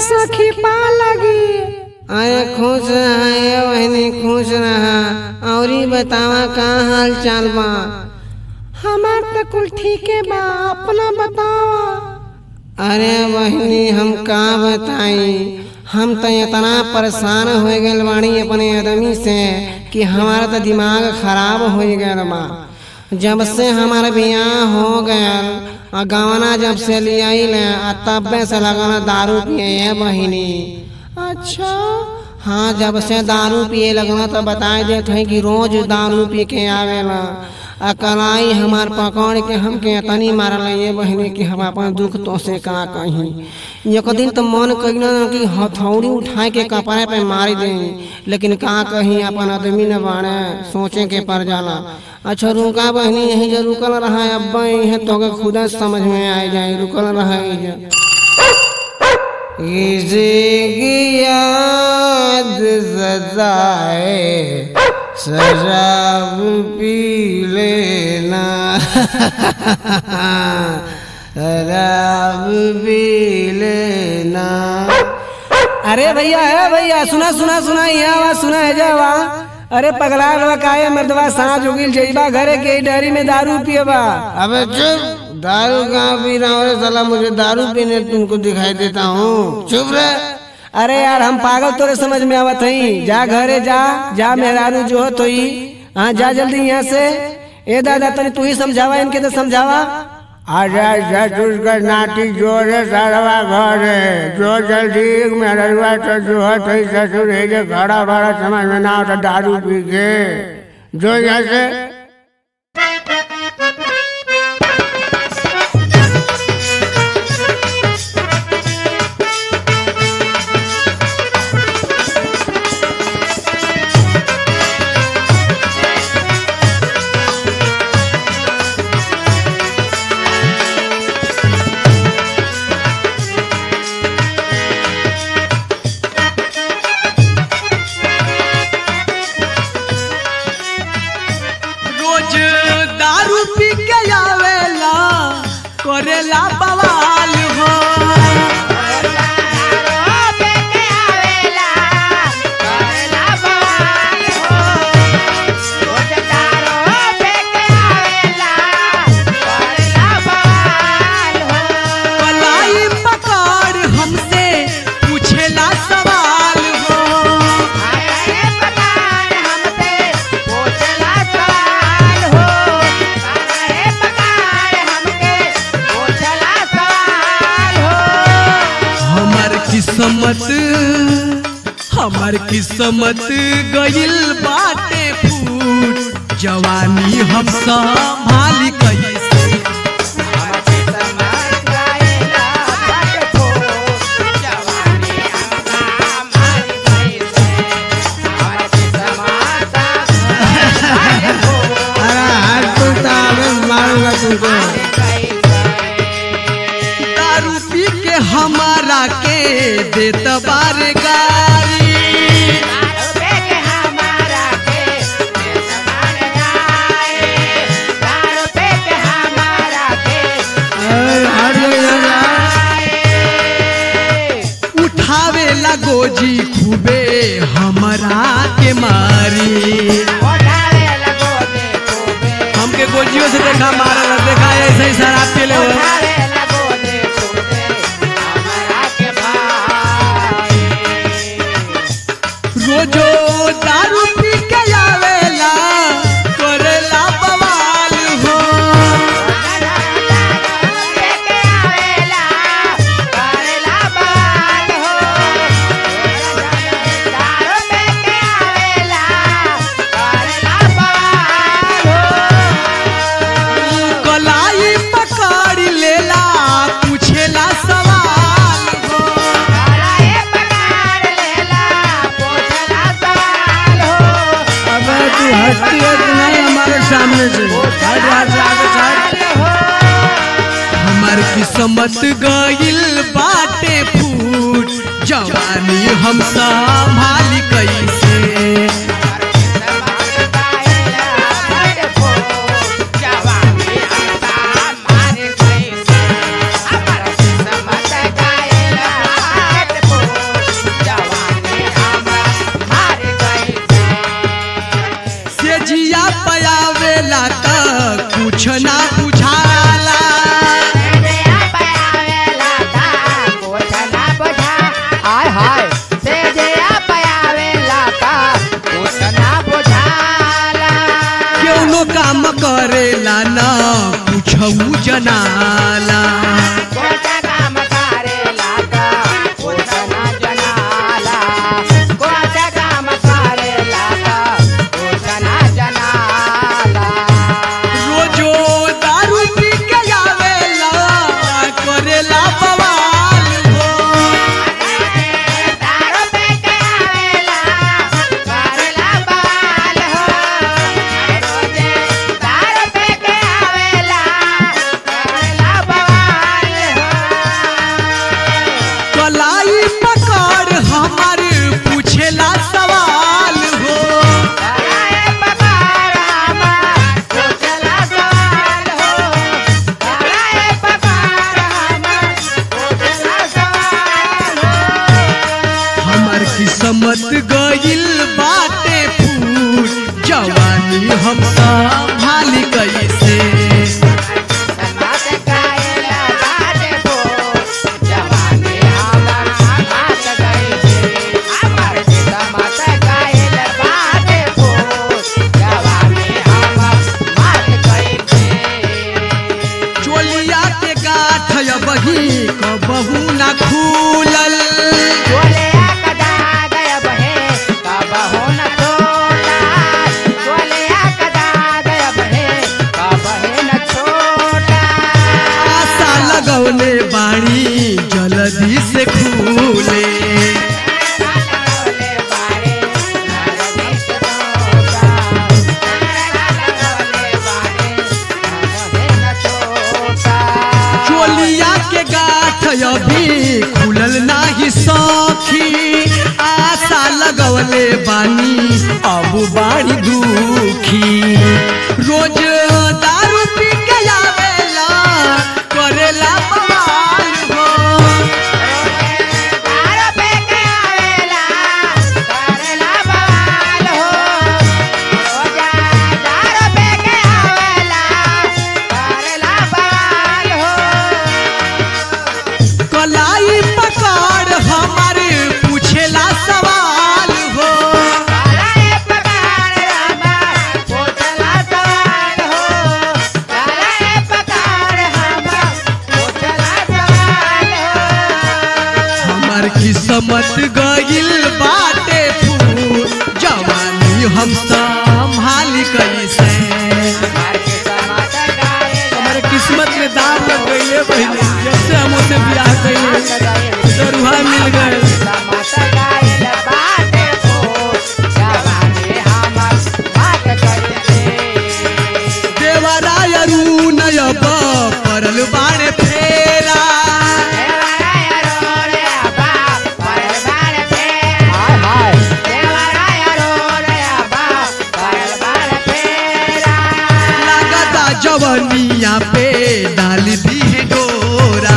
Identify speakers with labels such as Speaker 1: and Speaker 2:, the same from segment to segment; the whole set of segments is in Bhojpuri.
Speaker 1: सखी पा लगी अरे खुश रहा वहनी खुश रहा औरी बतावा का हाल चाल बा हमार तो कुल ठीक है बा अपना बतावा अरे बहनी हम का बताई हम तो इतना परेशान हो गए बानी अपने आदमी से कि हमारा तो दिमाग खराब हो गया बा जब से हमारा बियाह हो गया और गवना जब से लिया तब से लगाना दारू पिए है बहिनी अच्छा हाँ जब से दारू पिए लगना तो बताए देते हैं कि रोज दारू पी के आवेला आ कलाई हमार पकड़ के हमके तनी मारल ये बहिनी कि हम अपन दुख तो से का कहीं एक दिन तो मन कहिना कि हथौड़ी उठाए के कपड़े पे मार दे लेकिन का कहीं अपन आदमी न बाड़े सोचे के पर जाला अच्छा रुका बहनी यही जो रुकल रहा अब्बा यही तो के खुद समझ में आ जाए रुकल रहा किसी याद सजाए शराब पी लेना शराब पी लेना अरे भैया है भैया सुना सुना सुना ये आवाज सुना है जावा अरे पगला लवा काहे मर्दवा सांझ उगिल जइबा घरे के डरी में दारू पिएबा अबे चुप दारू कहाँ पी रहा हूँ साला मुझे दारू पीने तुमको दिखाई देता हूँ चुप रहे अरे यार हम पागल तोरे समझ में आवत हई जा घरे जा जा मेहरारू जो हो तो हाँ जा जल्दी यहाँ से ए दादा तनी तू ही समझावा इनके तो समझावा
Speaker 2: आजा ससुर नाटी जोर है सारवा घर है जो जल्दी मेहरवा तो जो है तो ही ससुर है जो खड़ा बड़ा समझ में ना तो दारू पी के जो यहाँ से
Speaker 3: रोज दारू पी के आवेला करेला बवाल हो कलाई पकड़ हमसे पूछेला सवाल हो हमर किस्मत हमर किस्मत गइल बाटे फूट जवानी हम संभाली कैसे
Speaker 1: अरे हाथ टूटा मैं मारूंगा तुमको
Speaker 3: दारू पी के हमारा के देत बार गारी
Speaker 1: अरे हट जाओ यहाँ से।
Speaker 3: उठावे ला गोजी खूबे हमरा के मारी हमके गोजियों से देखा मारल देखा ऐसे ही शराब पी ले रोजो दारू पी के आवेला करेला बवाल हो कलाई पकड़ लेला पूछेला सवाल हो
Speaker 1: अबे तू हटती है कि नहीं हमारे सामने से हट यहाँ से आगे से हट।
Speaker 3: हमार किस्मत गइल बाटे फूट जवानी हम संभाली कैसे
Speaker 4: जवानी
Speaker 3: जनाला
Speaker 4: कोणत्या काम करेला का पुरुषना जनाला कोणत्या काम करेला का पुरुषना जनाला
Speaker 3: रोजो दारू पी के आवेला करेला बवाल हो
Speaker 4: दारू पे के आवेला करेला बाल हो रोजे दारू पे के आवेला करेला बाल हो
Speaker 3: कलाई पकड़ हमार पूछेला सवाल हो
Speaker 4: कराए पकार हमार पूछला सवाल हो कराए पकार हमार पूछला सवाल हो
Speaker 3: हमार किस्मत गइल बाटे फूट जवानी हम संभाली कैसे
Speaker 4: समाज कायला बाटे बो जवानी हमर हाथ गई छे हमर समाज कायला बाटे बो जवानी हमर हाथ गई छे
Speaker 3: चोलिया के गाठ बही कबहू ना खुलल
Speaker 4: चोले कदा गया बहे कबहू न छोटा चोले कदा गया बहे कबहे न छोटा
Speaker 3: आशा लगौले बाणी जल्दी से खुले
Speaker 4: लगौले बारे नरदी से छोटा लगौले बारे कबहे न छोटा
Speaker 3: चोलिया के गाठ अभी खुलल नाही सखी आशा लगवले बानी अब बाड़ी दुखी रोज दारू पी के आवेला करेला बवाल हो
Speaker 4: दारू पे के आवेला करेला बवाल हो रोजा दारू पे के आवेला करेला बवाल हो
Speaker 3: कलाई पकड़ हमारे पूछेला सवाल हो
Speaker 4: कराए पकार हमार पूछला सवाल हो कराए पकार हमार पूछला सवाल हो
Speaker 3: हमार किस्मत गइल बाटे फूल जवानी हम संभाली कैसे
Speaker 4: मार के समात गाए
Speaker 3: हमारे किस्मत में दाम लग गई पहले जब से हम उसे ब्याह कइले दरुहा मिल गए
Speaker 4: समात गाए बाटे हो जवानी हमर बात करते
Speaker 3: देवराय अरुणयब परल बाणे फेरा लगता जवनिया पे डाल दी है डोरा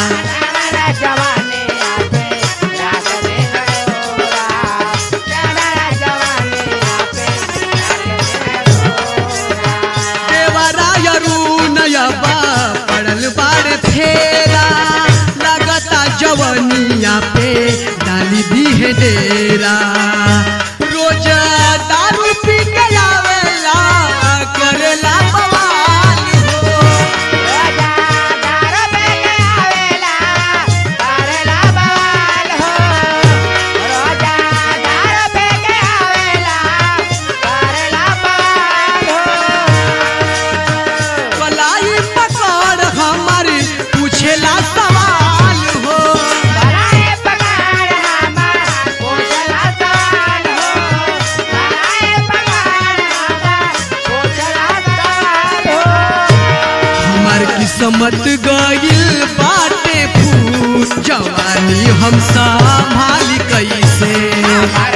Speaker 3: देवराय अरुणयब परल बाणे फेरा लगता जवनिया पे डाल दी है डेरा रोज दारू पी के आवेला करेला बवाल हो कलाई पकड़ हमारी पूछेला सवाल हो हमार किस्मत गइल बाटे फूट जवानी हम संभाली कैसे